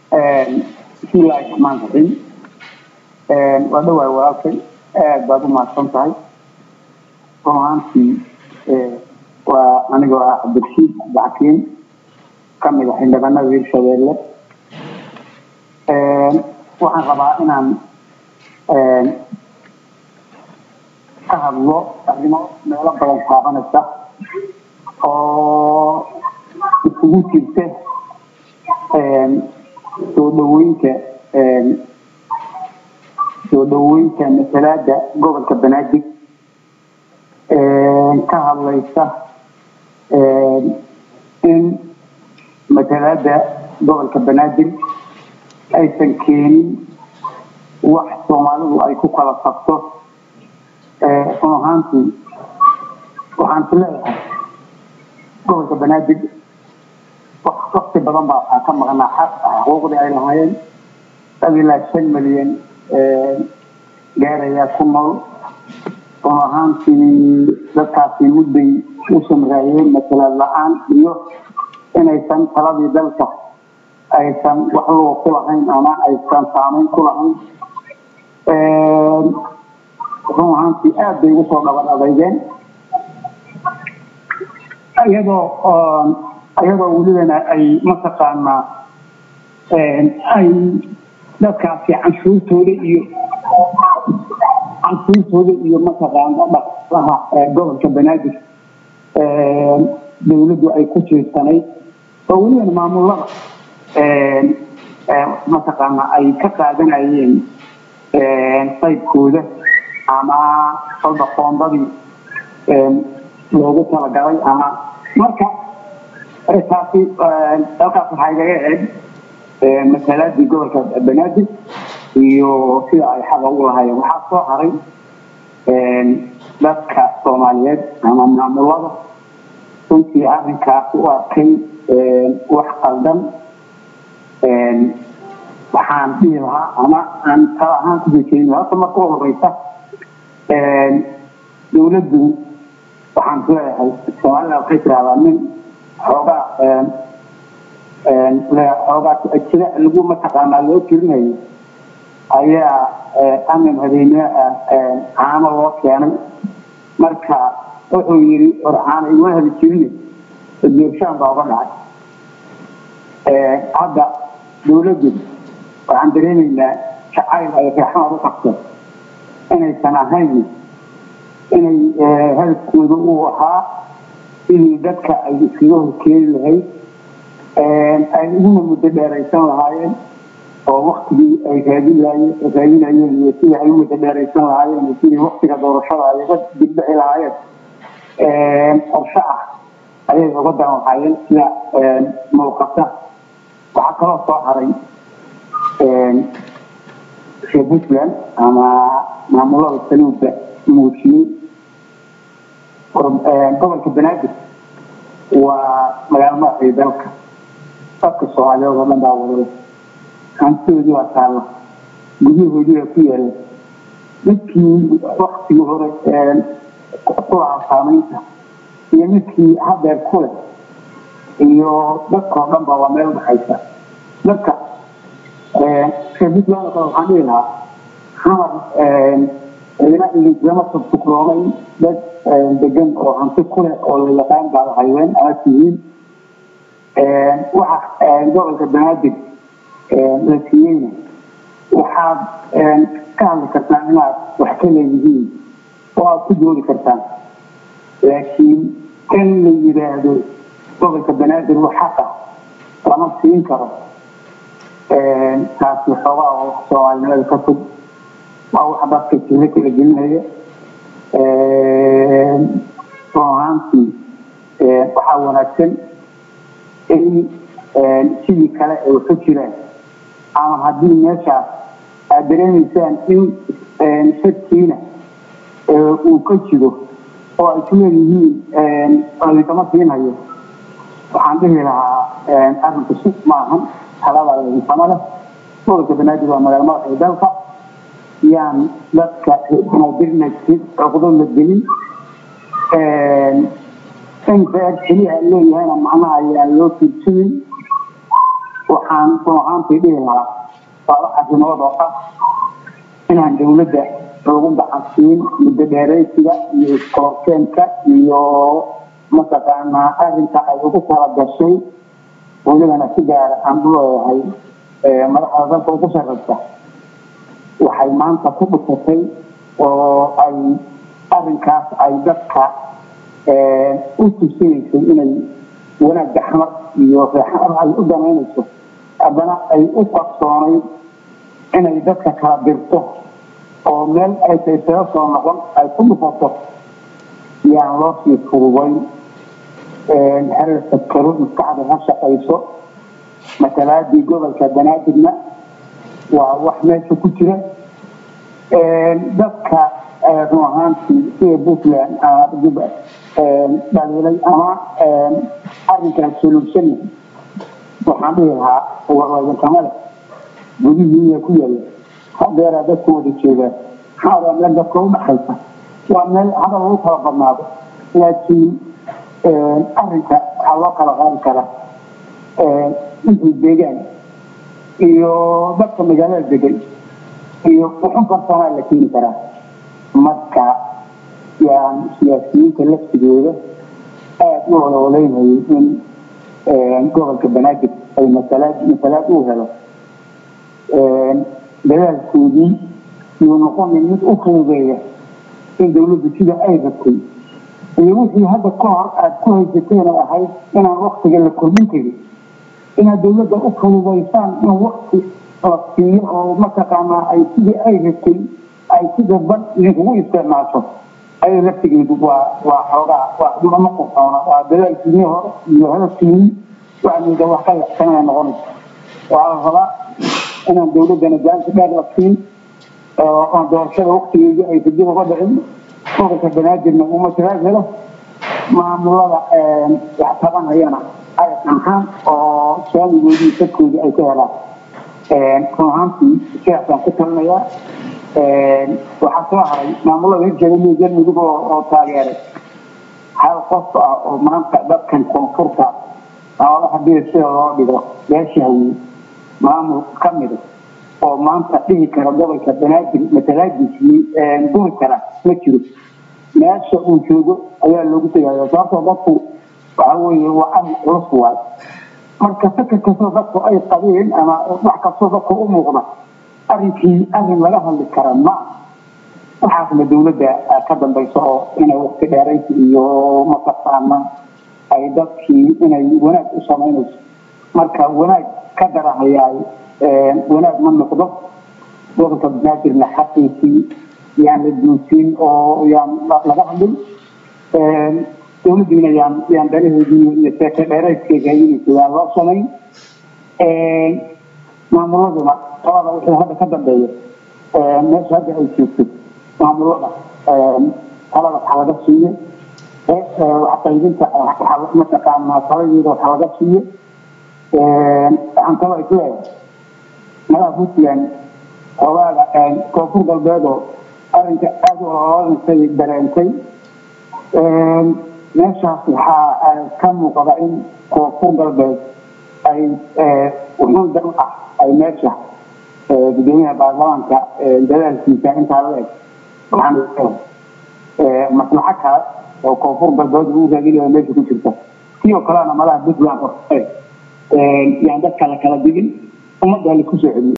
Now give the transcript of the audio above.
bismillahi raxmaan raxiim waa dhawaay walaalkay aad baad u mahadsan tahay run ahaantii waa anigoo ah cabdirashiid cabdixakiim ka mid ah xildhibaanada hirshabeelle waxaan rabaa inaan ka hadlo arrimo meelo badan taabanaysa oo isugu jirta soo dhaweynta soo dhaweynta masalaada gobolka banaadir ka hadlaysa in masalaada gobolka banaadir aysan keenin wax soomaalidu ay ku kala sabto run ahaantii waxaan ku leeyahay gobolka banaadir wakti badan baa waxaa ka maqnaa xaq xuquuqdii ay lahaayeen dad ilaa shan milyan gaarayaa ku nool run ahaantii dadkaasi mudday u samraayeen masalaad la-aan iyo inaysan taladii dalka aysan wax luga ku lahayn ama aysan saamayn ku lahayn run ahaantii aad bay ugu soo dhabar adeygeen iyadoo iyadoo welibana ay mataqaanaa ay dadkaasi canshuurtooda iyo canshuurtooda iyo mataqaana dhaqlaha gobolka banaadir dowladdu ay ku jiirsanayd oo welibana maamulada mataqaana ay ka qaadanayeen qaybkooda ama kolba qoondadii loogu talagalay ama marka taasi halkaas waxaa igaga eeg masalaadii gobolka banaadir iyo sida ay xaqa u lahaayeen waxaa soo haray dadka soomaaliyeed ama maamulada runtii arrinkaas u arkay wax qaldan waxaan dhihi lahaa ama aan tala ahaan ku jejeedin horta marka u horeysa dowladdu waxaan ku leeyahay soomaalida waxay tirahdaa nin xoogaa xoogaa jira lagu mataqaanaa loo tirinayo ayaa amin habeenimo ah caano loo keenay marka wuxuu yidhi or caano iguma heli jirine doorshaan baa uga dhacay hadda dowladdu waxaan dareemaynaa jacayl ay reexmaad u qabto inaysan ahayn inay hadafkooda uu ahaa sidii dadka ay iskaga horkeeni lahayd ay uguna muddo dheeraysan lahaayeen oo waktigii ay raadinayeen iyo sidii ay u muddo dheeraysan lahaayeen iyo sidii waktiga doorashada ay uga dibdhici lahaayeen qorshe ah ayay uga dan lahaayeen sida muuqata waxaa kaloo soo haray reer puntland ama maamulada saluuda muujiyey gobolka banaadir waa magaalo madaxii dalka dadka soomaaliyeed oo dhan baa wadale hantidoodii waa taalla guryahoodii baa ku yaala midkii waktigii hore kulaha saamaynta iyo midkii hadeer kule iyo dadka oo dhan ba waa meel dhaxaysa dadka reer puntland kale waxaan dhihi lahaa xamar cidina idinkama subtukloomay dad degan oo hanti kuleh oo la yaqaan baad hayween ama tihiin waxa gobolka banaadir la siiyeyna waxaad ka hadli kartaan inaad wax ka leeyihiin oo aad ku doodi kartaan laakiin in la yidhaahdo gobolka banaadir wax xaqa lama siin karo taasi xoogaa oo soomaalinimada ka fog waa wax dadka jiro kala gelinaya run ahaantii waxaa wanaagsan in sidii kale ay waxu jiraan ama haddii meeshaas aad dareemaysaan in shadkiina uu ka jiro oo ay ku leeyihiin idinkama siinhayo waxaan dhihi lahaa arrinku si maahan talada idinkama leh gobolka banaadir waa magaalo madaxii dalka yaan dadka banaadirna cuqdo la gelin in reer keliya leeyahayna macnaha ayaan loo fiirsanin waxaan run ahaantii dhihi lahaa laba arrimood oo ah inaan dowladda loogu gacansiin muddo dheeraysiga iyo iskoorkeenka iyo mataqaanaa arrinka ay ugu tala gashay welibana si gaara aan u leeyahay madaxda dalka ugu sarreysa waxay maanta ku dhufatay oo ay arrinkaas ay dadka u tusinaysay inay wanaag gaxmar iyo reexar ay u damaynayso haddana ay u qarsoonayd inay dadka kala dirto oo meel ay taysaga soo noqon ay ku dhufato yaan loo sii fudubayn xerirka karo maskaxda ha shaqayso matalaadii gobolka banaadirna waa wax meesha ku jira dadka run ahaantii sida puntland dhaliilay ama arrinkaas soluusan waxaan dhihi lahaa warwaadinkama leh gudihiiya ku yaalla hadeeraa dadku wada joogaan maxaa waa meel dadka u dhaxaysa waa meel hadal lagu kala badnaado laakiin arrinka waxaa loo kala qaadi karaa intii deegaan iyo dadka magaalada degan iyo wuxun farsamaa la keeni karaa marka yaan siyaasiyiinta laftigooda aada u olooleynayay in gobolka banaadir ay masalaad masalaad uu helo dadaalkoodii yuu noqonay mid u fududeeya in dowladdu sida ay rabtay iyo wixii hadda ka hor aada ku haysateen oo ahayd inaan waktiga la kordhin karin inaad dowladda u fududaysaan in wakti la siiyo oo mataqaanaa ay sidii ay rabtay ay si dadban idinkugu isticmaasho ayay laftigeedu waa waa xoogaa waa ma qurxoona waa dadaalkiinii hore iyo hadafkiinii waxmida wax ka yaxsanaya noqonaysa waxaa la rabaa inaan dowladdana gaanta dheer la siin oo doorashada waktigeedii aysa dib uga dhicin gobolka banaadirna uu matalaad helo maamulada wax tabanayana ay dhanhaan oo saamigoodii dadkoodii ay ka helaan run ahaantii sidaasaan ku talinayaa waxaa soo haray maamulada hirjegaliyo galmudug oo taageeray hal qof ah oo maanta dadkan koonfurta xoolo hadii sida loo dhigo beesha hawiye maamul ka mida oo maanta dhihi kara gobolka banaadir matalaadiisii guri kara ma jiro meesha uu joogo ayaa loogu tegaya sababtoo dadku waxa weeye waa arrin culus waay marka fikir kastoo dadku ay qabeen ama wax kastoo dadku u muuqda arrinkii arrin laga hadli kara ma waxaasna dowladda ka dambaysa oo inay waqti dheeraysi iyo mataqaana ay dadkii inay wanaag u samaynayso marka wanaag ka darahayaay wanaag ma noqdo gobolka banaadirna xaqiisii yaan la duusin oo yaan laga hadlin dowladdiina yaan yaan daraheedii iyo seeka dheeraydkeega inaysa yaan loo samayn maamuladuna talada wixii hadda ka dambeeya meesha hadda ay joogto maamulada talada waxa laga siiyo waxqaybinta mataqaanaa taladeeda waxa laga siiyo waxaan kaloo is leeyahay madaha puntland xogaaga koonfur galbeedoo arrinka aada u ololaysay dareentay meeshaas waxaa ka muuqda in koonfur galbeed ay wuxuun dan ah ay meesha gudoomiyaha baarlamaanka dadaalkiisa intaa la eg waxaan maslaxo kale oo koonfur galbeed uu raadinayo meesha ku jirta sidoo kalena madaha puntland yaan dadka la kala digin ummadda la kusoo celiyo